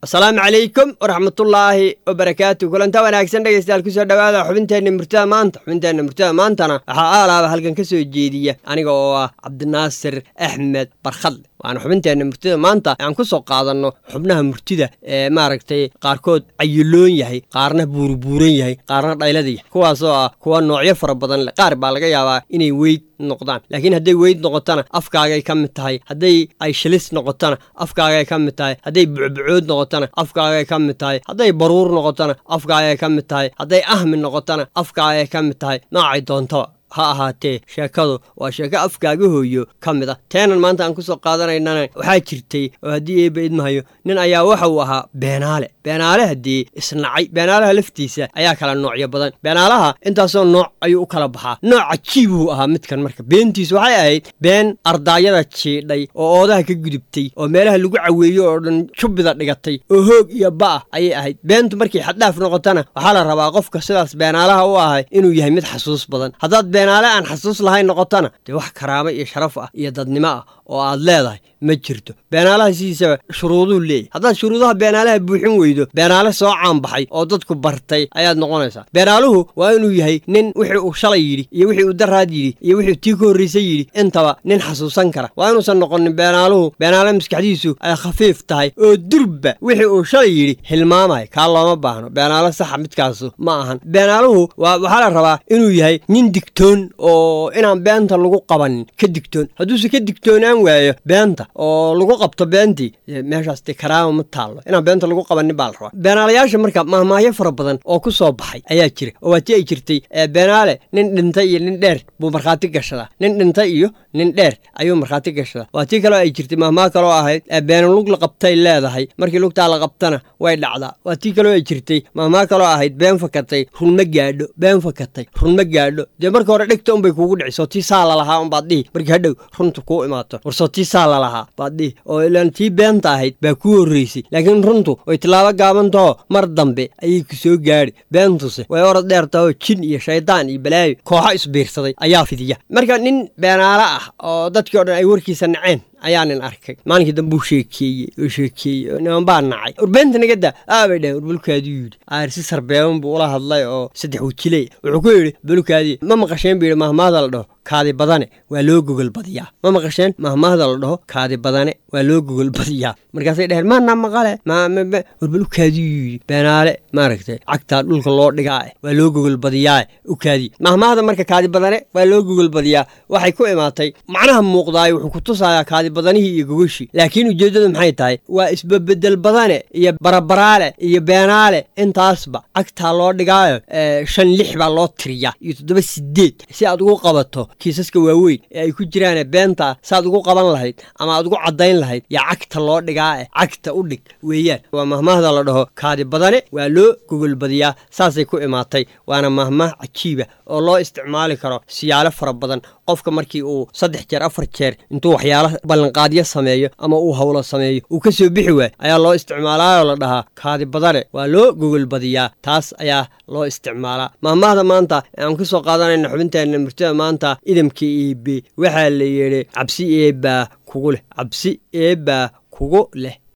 asalaamu calaykum waraxmatullaahi wabarakaatu kulanta wanaagsan dhegeystayaal kusoo dhowaada xubinteenna murtada maanta xubinteenna murtada maantana waxaa aalaaba halkan ka soo jeediya aniga oo ah cabdinaasir axmed barkhadle waana xubinteenna murtida maanta aan ku soo qaadanno xubnaha murtida ee maaragtay qaarkood cayiloon yahay qaarna buurbuuran yahay qaarna dhaylada yahay kuwaasoo ah kuwa noocyo fara badan leh qaar baa laga yaabaa inay weyd noqdaan laakiin hadday weyd noqotona afkaagay ka mid tahay hadday ay shilis noqotona afkaagay ka mid tahay hadday bucbucood noqotona afkaagay ka mid tahay hadday baruur noqotona afkaagay ka mid tahay hadday ahmi noqotona afkaagay ka mid tahay noocay doontaba ha ahaatee sheekadu waa sheeko afkaaga hooyo ka mid ah teenan maanta aan ku soo qaadanaynana waxaa jirtay oo haddii eeba idmahayo nin ayaa waxa uu ahaa beenaale beenaale haddii isnacay beenaalaha laftiisa ayaa kala noocyo badan beenaalaha intaasoo nooc ayuu u kala baxaa nooc cajiibuu ahaa midkan marka beentiisu waxay ahayd been ardaayada jiidhay oo oodaha ka gudubtay oo meelaha lagu caweeyo oo dhan jubbida dhigatay oo hoog iyo ba'ah ayay ahayd beentu markay xaddhaaf noqotona waxaa la rabaa qofka sidaas beenaalaha u ahay inuu yahay mid xasuus badan haddaad beenaale aan xasuus lahayn noqotona dee wax karaamo iyo sharaf ah iyo dadnimo ah oo aad leedahay ma jirto beenaalaha sidiisaba shuruuduu leeyahy haddaad shuruudaha beenaalaha buuxin weydo beenaale soo caanbaxay oo dadku bartay ayaad noqonaysaa beenaaluhu waa inuu yahay nin wixii uu shalay yidhi iyo wixii uu daraad yidhi iyo wixii tii ka horraysay yidhi intaba nin xasuusan kara waa inuusan noqonin beenaaluhu beenaale maskaxdiisu ay khafiif tahay oo durba wixii uu shalay yidhi hilmaamay kaa looma baahno beenaale saxa midkaasu ma ahan beenaaluhu waxaa la rabaa inuu yahay nin digtoon oo inaan beenta lagu qabanin ka digtoon hadduuse ka digtoonaan waayo beenta oo lagu qabto beentii meeshaas dee karaama ma taallo inaan beenta lagu qabanin baa la rabaa beenaalayaasha marka mahmaahyo fara badan oo ku soo baxay ayaa jira oo waa tii ay jirtay beenaale nin dhintay iyo nin dheer buu markhaati gashadaa nin dhintay iyo nin dheer ayuu markhaati gashadaa waa tii kaloo ay jirtay mahmaah kaloo ahayd beena lug la qabtay leedahay markii lugtaa la qabtana way dhacdaa waa tii kaloo ay jirtay mahmaah kaloo ahayd been fakatay run ma gaadho been fakatay run ma gaadho dee marka hore dhegta unbay kuugu dhici soo tii saa lalahaa unbaad dhihi markii hadhow runta kuu imaato war soo tii saa lalahaa baad dhihi oo ilaan tii beenta ahayd baa kuu horraysay laakiin runtu way tilaabo gaabantaho mar dambe ayay ku soo gaadhi beentuse way orod dheer tahoo jin iyo shaydaan iyo balaayo kooxo isbiirsaday ayaa fidiya marka nin beenaale ah oo dadkii o dhan ay warkiisa naceen ayaa nin arkay maalinkii dambe uu sheekeeyey oo sheekeeyey oo niman baa nacay warbeenta nagada aabay dhaheen war bulkaaduu yidhi aarsi sarbeeban buu ula hadlay oo saddex wajiley wuxuu ku yidhi bulkaadii ma maqasheen buu yidhi mahmaada la dhaho kaadi badane waa loo gogol badiyaa ma maqasheen mahmaahda la dhaho kaadi badane waa loo gogol badiyaa markaasay dheheen maana maqale war bulkaaduu yidhi beenaale maaragtay cagtaa dhulka loo dhigaa waa loo gogol badiyaa ukaadii mahmaahda marka kaadi badane waa loo gogol badiyaa waxay ku imaatay macnaha muuqdaayo wuxuu ku tusayaa kaadi badanihii iyo gogoshii laakiin ujeeddadu maxay tahay waa isbabedel badane iyo barabaraale iyo beenaale intaasba cagtaa loo dhigaayo shan lix baa loo tiriyaa iyo toddoba sideed si aad ugu qabato kiisaska waaweyn ee ay ku jiraan beenta saaad ugu qaban lahayd ama aad ugu caddayn lahayd yaa cagta loo dhigaa e cagta u dhig weeyaan waa mahmaahda la dhaho kaadi badane waa loo gogolbadiyaa saasay ku imaatay waana mahmaah cajiiba oo loo isticmaali karo siyaalo fara badan qofka markii uu saddex jeer afar jeer intuu waxyaalo ballanqaadyo sameeyo ama uu howlo sameeyo uu ka soo bixi waayo ayaa loo isticmaalaayoo la dhahaa kaadi badane waa loo gogolbadiyaa taas ayaa loo isticmaalaa mahmaahda maanta aan ku soo qaadanayna xubinteenna murtida maanta idamka eebe waxaa la yidhi cabsi eebbaa kugu leh cabsi eebbaa kugu leh